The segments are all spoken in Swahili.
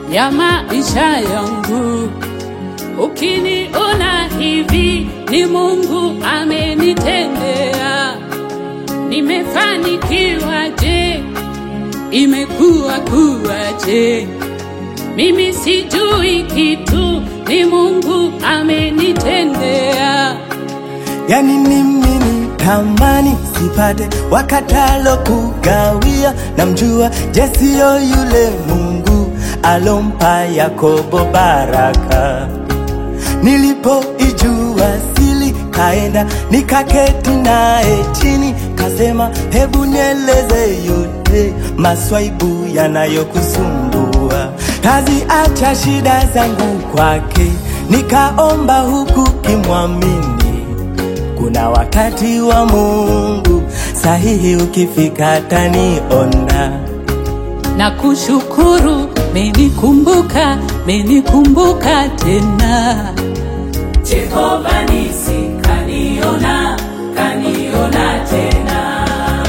ya maisha yangu. Ukiniona hivi ni Mungu amenitendea. Nimefanikiwa je? Imekuwa kuwaje? Mimi sijui kitu, ni Mungu amenitendea. yani mimi tamani sipate wakatalo kugawia, namjua Jesio yule Mungu alompa Yakobo baraka. Nilipoijua sili, kaenda nikaketi naye chini, kasema hebu nieleze yote maswaibu yanayokusumbua, kazi acha shida zangu kwake, nikaomba huku kimwamini kuna wakati wa Mungu sahihi, ukifika taniona. na kushukuru menikumbuka menikumbuka tena Jehova nisi kaniona, kaniona tena.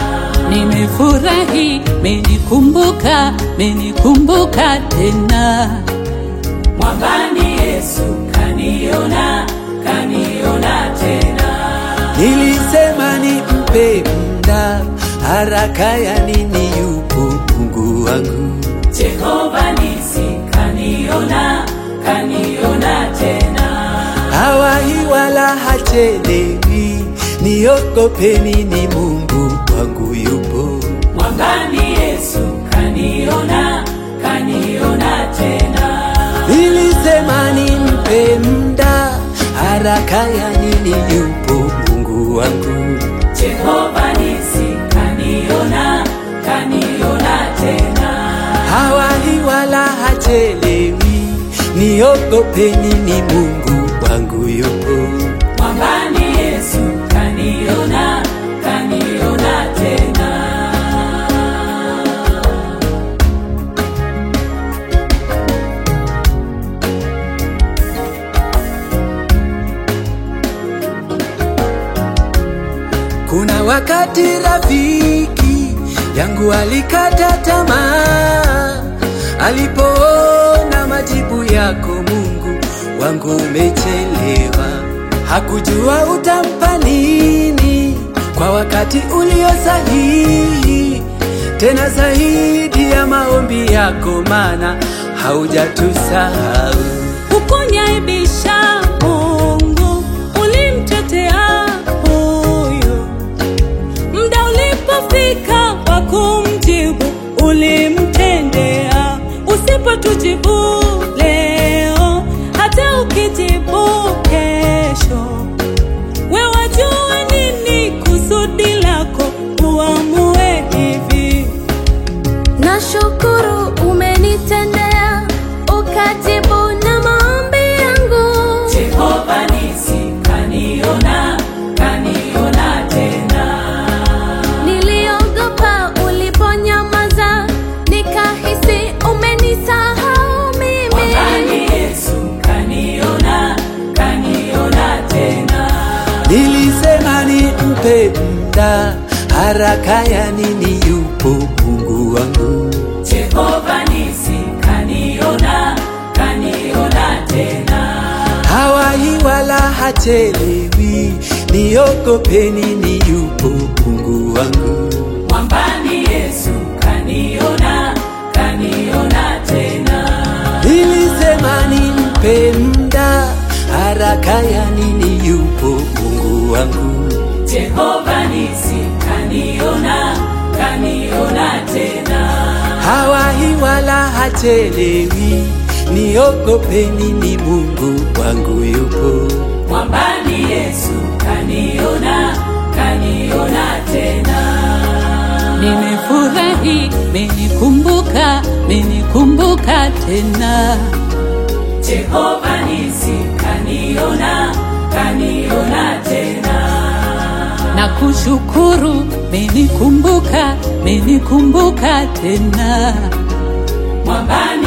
nimefurahi menikumbuka menikumbuka tena Mwambani Yesu kaniona, kaniona tena. Nilisema nimpe muda, haraka ya nini? Yupo Mungu wangu. Jehova nisi kaniona, kaniona tena. hawahi wala hachelewi, niogopeni, ni Mungu wangu yupo. Mwambani Yesu kaniona, kaniona tena. Nilisema nimpe muda, haraka ya nini? Yupo Mungu wangu. Jehova nisi kaniona, kaniona tena. hawahi wala hachelewi, niogopeni, ni Mungu wangu yupo. Mwambani Yesu kaniona, kaniona tena. Kuna wakati rafiki yangu alikata tamaa alipoona majibu yako Mungu wangu umechelewa. Hakujua utampa nini kwa wakati ulio sahihi, tena zaidi ya maombi yako, maana haujatusahau. Ukuniaibisha Mungu, ulimtetea huyo. Muda ulipofika wa kumjibu, ulimtendea. Usipotujibu leo, hata ukijibu kesho, we wajua nini kusudi lako, uamue hivi. Nashukuru umenitendea, ukajibu na maombi yangu. Jehova nisi kaniona, kaniona tena. Niliogopa uliponyamaza, nikahisi umenisahau mimi. Mwambani Yesu kaniona, kaniona tena. Nilisema nimpe muda, haraka ya nini? Yupo Mungu wangu. Jehova nisi kaniona, kaniona tena. hawahi wala hachelewi, niogopeni, ni yupo Mungu wangu. Mwambani Yesu kaniona, kaniona tena. Nilisema nimpe muda, haraka ya nini? Yupo Mungu wangu. Jehova nisi kaniona, kaniona tena. hawahi wala hachelewi, niogopeni, ni Mungu wangu yupo. Mwambani Yesu kaniona, kaniona tena. Nimefurahi, menikumbuka, menikumbuka tena. Jehova nisi kaniona, kaniona tena. na kushukuru, menikumbuka, menikumbuka tena. Mwambani